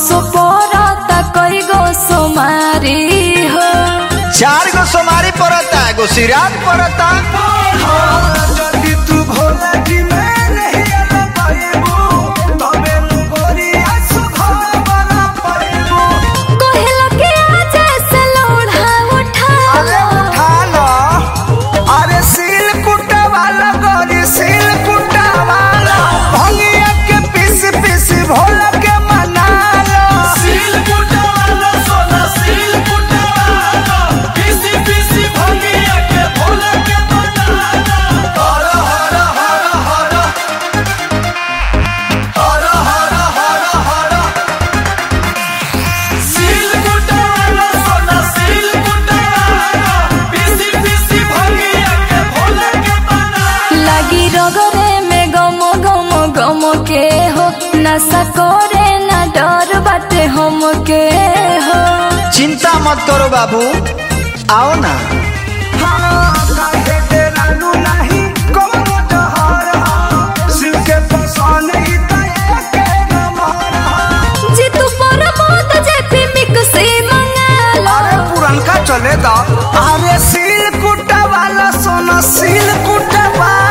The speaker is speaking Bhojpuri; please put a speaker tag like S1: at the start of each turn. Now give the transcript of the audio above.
S1: असोपरता कई गो सोमारी हो
S2: चार गो सोमारी पड़ता एगो सिराज पड़ता
S3: जल्दी तू भोला जी में नहीं आना पाएबो तबे नु गोरिया सुधार बना पाएबो
S1: कोहिला के आजा से लोढ़ा उठा
S3: अरे उठा लो अरे सील कुटा वाला गोरी सील कुटा वाला भंगिया के पीस पीस भोला के मना लो सील कुटा वाला सोना सील कुटा वाला पीसी पीसी भंगिया के भोला के मना लो हर हर हर हर हर हर हर हर सील कुटा वाला सोना सील कुटा वाला पीसी पीसी भंगिया के भोला के मना
S1: लगी रगरे में गमो गमो गमो के हो नशा करे ना डर बाटे हम के हो
S2: चिंता मत करो बाबू आओ ना
S1: जी तू पर मौत जेपी मिक्सी मंगा लो
S3: चले दा अरे सील कुटा वाला सोना सील कुटा वाला